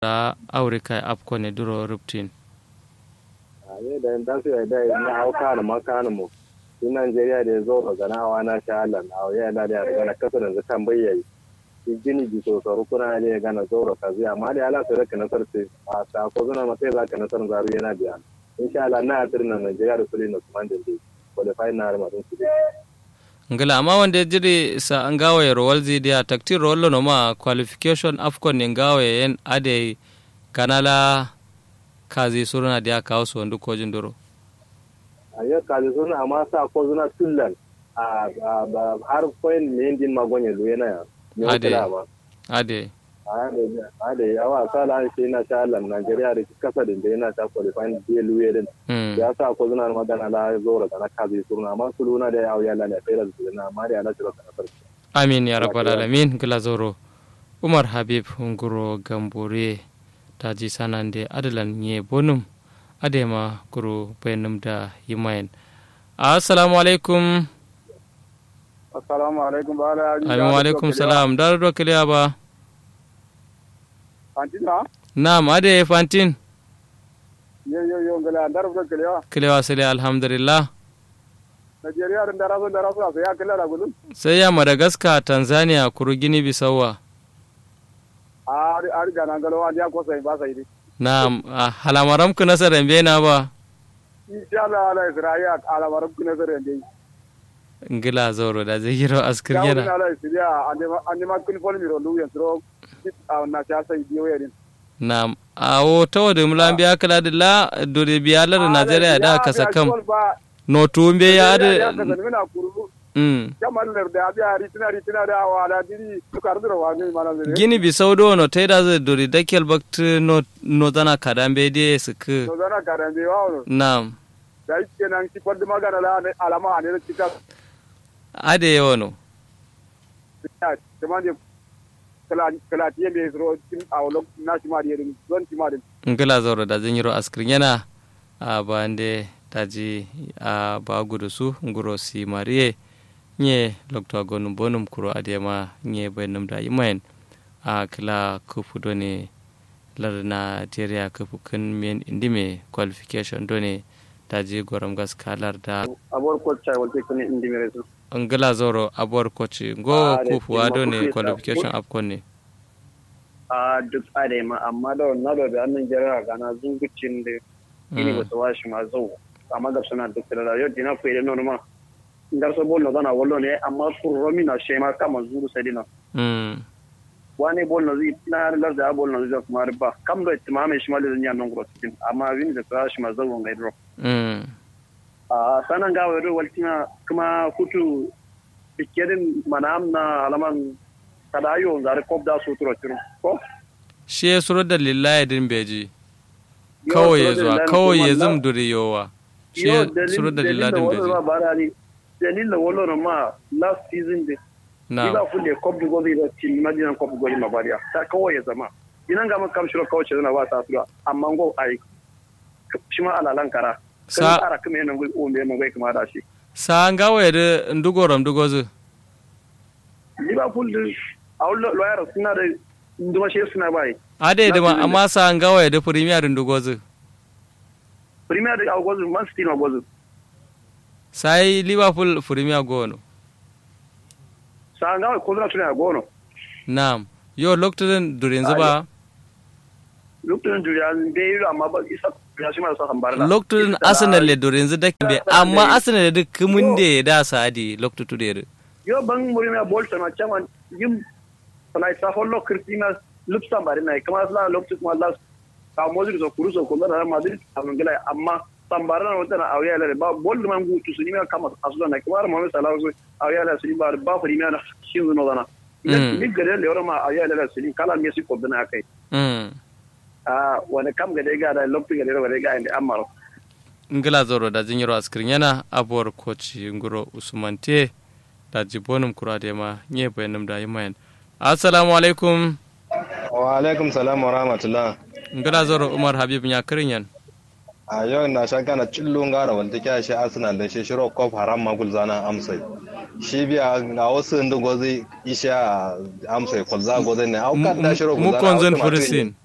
da aurika apko ne duro ruptin ne da da su da na hauka da makana mu in Najeriya da ya zo ga ganawa na sha Allah na ya da da ga na kasa da kan bayyayi gini ji so so kuna ne ga na zo ka zai amma da Allah sai ka nasar ce a ta ko zuna mata za ka nasar zaru yana biya insha Allah na tirna Najeriya da kullu Usman da dai qualify na ma din su ngala amma wanda jiri sa an gawa ya rowal zidiya takti rollo no ma qualification afcon ne gawa yen ade kanala kazi suruna dia kawo su wandu kojin duro a yau kazi suna amma sa ko zuna tullan a har point ne din magonye lu yana ya ade ade ade yawa sala shi na sha Allah Najeriya da kasa da yana ta qualifying da luwe din ya sa ko zuna magana la zora kana kazi suruna amma suluna da yawo ya lana fere da na amma da Allah shi kana farki amin ya rabbal alamin gila zoro umar habib nguro gambore taji sanande adalan nye bonum adema guru bayanum da yimayen assalamu alaikum assalamu alaikum ba ala amin wa alaikum salam dar do kiliya ba fantin na na'am ade fantin yo yo yo ngala dar do kiliya kiliya sele alhamdulillah Najeriya da daraso daraso sai ya kila da gudun sai ya madagascar tanzania kuru gini bisawa a a riga nan galo an ya ko sai ba sai na'am halamaram ku nasarar bena ba insha Allah ala isra'iya alamaram ku nasarar dai ngila zoro da zai yiro askir yana ya ala isra'iya ande ma kun fol mi ro lu yantro na ta sai biyo yadin na'am awo tawo da mulan biya kala da la dore biya lar Najeriya da ka sakam no tumbe ya da mm kamar da biya ritina ritina da wala diri tukar duro wa ne mana ne gini bi saudo no taida zai dore dakel bakt no no zana kadambe de suku no zana kadambe wa na'am da yake nan ki kwadda magana la alama ne da kika ade yono kuma ne kala kala tiye be zro tin awlo na shi ma de don ti ma de ngala zoro da zan yiro askrin yana a bande taji a ba gudu su nguro si mariye nye lokto gonum bonum kuro adema nye benum da imayen a kila kufu done lar Nigeria kufu kun men indime qualification done taji goram gas kalar da abor coach chai walte kun indime resu ngala zoro abor coach go kufu done qualification afcon ne a duk adema amma da wannan da annan jira gana zungucin da ini ba su washi ma zo amma ga suna duk da yau dina ko idan normal ngar so bolno dana wollo ne amma furro mina shema kama zuru sedina mm wani bolno zi na lar da bolno zi kuma ba kam do timame shi mali nya non gro tin amma win da tra shi ma zawo ngai dro mm a sanan ga wero waltina kuma futu bikedin manam na alaman kadayo zare kop da su turo tiro ko shi ya suro da lillahi din beji kawai ya zuwa kawai ya zum duriyowa shi ya suro da lillahi din beji dalilin wolo ma last season de ila fulle kop du gobi da tin madina kop gobi ma bariya ta kawai ya zama inan ga makam shiro kawai ce zana ba ta tura amma go ai shi ma alalan kara sa ara kuma yana go o me go kuma da shi sa nga wa da ndugoram dugozu liverpool a wallo lawyer suna da nduma shi suna bai ade da ma amma sa nga wa da premier ndugozu premier da gozu man city na gozu sai liverpool premier gono sa nga ko na tuna gono na'am yo lokacin durin zuba lokacin durin be yi amma ba isa ya shi ma sa hambara lokacin arsenal le durin zu da be amma arsenal da kumun da da sadi lokacin da yo ban muri na bolta na chaman yim sana isa hollo kristina lupsa bari na kama la lokacin kuma la ka mozi so kuruso ko na madrid amangala amma tambara na wata na auya la ba bol man gu tu sunima kama asula na kuma ma sala so auya la suni ba ba fari na shin no dana ni gare le ora ma auya la suni kala me si ko dana kai mm a wani kam gade ga da lokti gade ga ga inda amaro ngila zoro da jinyiro askrin yana abuwar koci nguro usmante da jibonum kura da ma nye bayanum da yimayen assalamu alaikum wa alaikum salam wa rahmatullah ngila zoro umar habib nya kirinyan a yau na shan kana cillon gara wanda kya shi arsenal da shi shiro kof haram magul zana amsai shi biya ga wasu inda gozi isha amsai kwalza gozi ne au kan da shiro mu konzon furisin